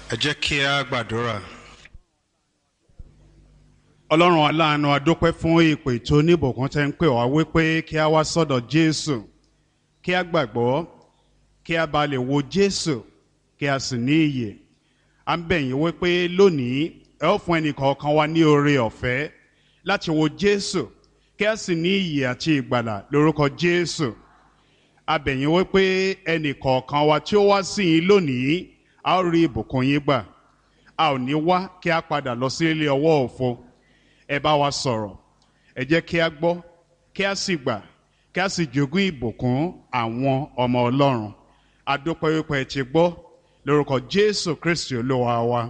ẹ jẹ́ kí a gbàdúrà. ọlọ́run aláàánú adúpẹ́ fún ìpè tó níbùkún tẹ́ ń pè wá wípé kí a wá sọ́dọ̀ jésù kí a gbàgbọ́ kí a bá lè wo jésù kí a sì ní iyè à ń bẹ̀ yín wípé lónìí ẹ ó fún ẹnìkọ̀ọ̀kan wa ní oore ọ̀fẹ́ láti wo jésù kí a sì ní iyè àti ìgbàlà lórúkọ jésù a bẹ̀ yín wípé ẹnìkọ̀ọ̀kan wa tí ó wá sí yín lónìí a ó rí ìbùkún yín gbà a ò ní wá kí a padà lọ sí ilé ọwọ́ òfo ẹ bá wa sọ̀rọ̀ ẹ jẹ́ kí a gbọ́ kí a sì gbà kí a sì jogún ìbùkún àwọn ọmọ ọlọ́run adúpẹ́ wípé ẹ ti gbọ́ lórúkọ jésù kristi olúwa wa.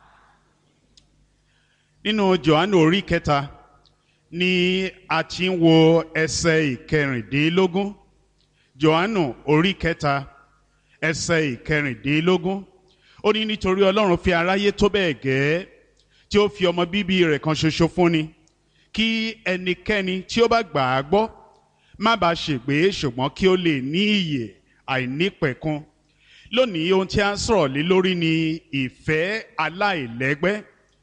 nínú johannu orí kẹta ni a ti ń wo ẹsẹ̀ ìkẹrìndínlógún johannu orí kẹta ẹsẹ̀ ìkẹrìndínlógún ó ní nítorí ọlọ́run fi aráyé tó bẹ́ẹ̀ gẹ́ẹ́ tí ó fi ọmọ bíbí rẹ̀ kan ṣoṣo fúnni kí ẹnikẹ́ni tí ó bá gbà á gbọ́ má bàa ṣègbé ṣùgbọ́n kí ó lè ní ìyè àìnípẹ̀kun lónìí ohun tí a ń sọ̀rọ̀ lé lórí ni ìfẹ́ aláìlẹ́gbẹ́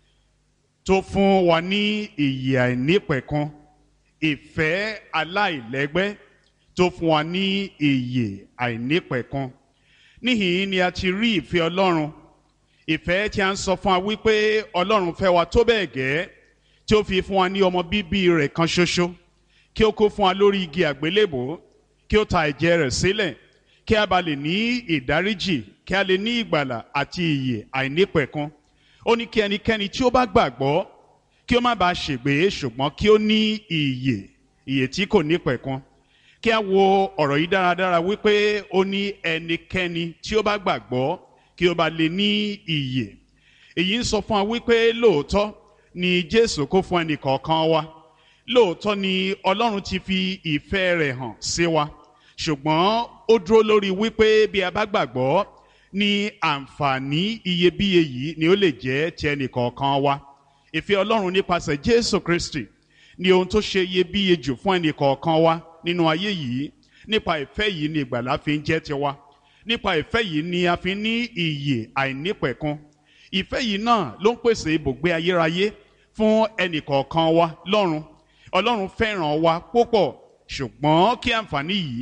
tó fún wa ní ìyè àìnípẹ̀kun ìfẹ́ aláìlẹ́gbẹ́ tó fún wa ní ìyè àìnípẹ̀kun níhìn ni a ti rí ìfẹ́ ọlọ́run ìfẹ́ tí a ń sọ fún wa wípé ọlọ́run fẹ́ wa tó bẹ́ẹ̀ gẹ́ tí ó fi fún wa ní ọmọ bíbí rẹ̀ kan ṣoṣo kí ó kó fún wa lórí igi àgbélébò kí ó ta ẹ̀jẹ̀ rẹ̀ sílẹ̀ kí a bá lè ní ìdáríjì kí a lè ní ìgbàlà àti ìyè àìnípẹ̀kun ó ní kí ẹnikẹ́ni tí ó bá gbàgbọ́ kí ó má bàa ṣègbé ṣùgbọ́n kí ó ní ìyè ìyè tí kò nípẹ̀kun kí a wo ọ̀rọ̀ yìí dáradára wípé ó ní ẹnikẹ́ni tí ó bá gbàgbọ́ kí ó bá lè ní ìyè èyí ń sọ fún wa wípé lóòótọ́ ni jésù kó fún ẹnì kọ̀ọ̀kan wa lóòótọ́ ni ọlọ́run ti fi ìfẹ́ rẹ̀ hàn sí wa ṣùgbọ́n ó dúró lórí wípé bí a bá gbàgbọ́ ní àǹfààní iyebíye yìí ni ó lè jẹ́ ti ẹnì kọ̀ọ̀kan wa ìfẹ́ ọlọ́run nípasẹ̀ jésù kristi ni ohun tó ṣe iyebíye jù fún ẹnì kọ̀ọ̀kan wa nínú ayé yìí nípa ìfẹ́ yìí ni ìgbàlá fi ń jẹ́ tiwa nípa ìfẹ́ yìí ni a fi ní ìyè àìnípẹ̀kun ìfẹ́ yìí náà ló ń pèsè ibùgbé ayérayé fún ẹnìkọ̀ọ̀kan wa lọ́run ọlọ́run fẹ́ràn wa púpọ̀ ṣùgbọ́n kí àǹfààní yìí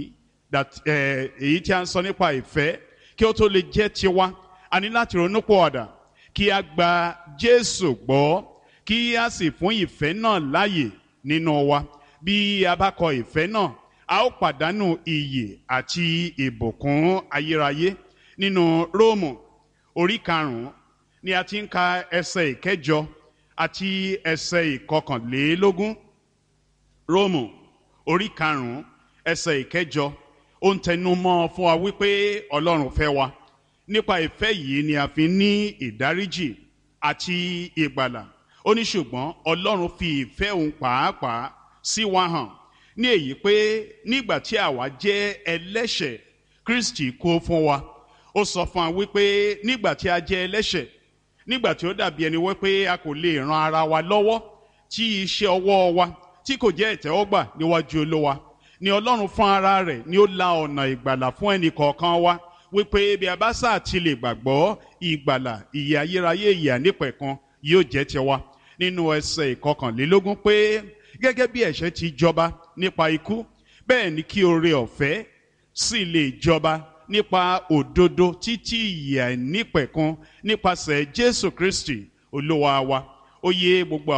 èyí tí a ń sọ nípa ìfẹ́ kí ó tó lè jẹ́ tiwa a ní láti ronú pọ̀ ọ̀dà kí a gba jésù gbọ́ kí a sì fún ìfẹ́ náà láàyè nínú wa bí a bá kọ ìfẹ́ náà a ó pàdánù iyè àti ìbùkún ayérayé nínú róòmù orí karùnún ni a ti ń ka ẹsẹ ìkẹjọ àti ẹsẹ ìkọkànlélógún róòmù orí karùnún ẹsẹ ìkẹjọ ó ń tẹnu mọ́ fún wa wípé ọlọ́run fẹ́ wa nípa ìfẹ́ yìí ni a fi ní ìdáríjì àti ìgbàlà ó ní ṣùgbọ́n ọlọ́run fi ìfẹ́ òun pàápàá sí wa hàn ní èyí pé nígbà tí àwa jẹ́ ẹlẹ́ṣẹ̀ kristi kú fún wa ó sọ fún wa wípé nígbà tí a jẹ́ ẹlẹ́ṣẹ̀ nígbà tí ó dàbí ẹni wípé a kò lè ran ara wa lọ́wọ́ tí iṣẹ́ ọwọ́ wa tí kò jẹ́ ìtẹ́wọ́gbà níwájú olówa ni ọlọ́run fún ara rẹ̀ ni ó la ọ̀nà ìgbàlà fún ẹnì kọ̀ọ̀kan wa wípé bí a bá sáà ti lè gbàgbọ́ ìgbàlà ìyè ayérayé ìyè ànípẹ̀kan yóò jẹ́ tiwa nínú ẹsẹ̀ ìkọkànlélógún pé gẹ́gẹ́ bí ẹ̀ṣẹ̀ ti jọba nípa ikú bẹ́ẹ̀ ni kí oore ọ̀fẹ́ sì lè jọba nípa òdodo títí ìyè àìnípẹ̀kun nípasẹ̀ jésù kristi olúwa wa ó yé gbogbo àwọn.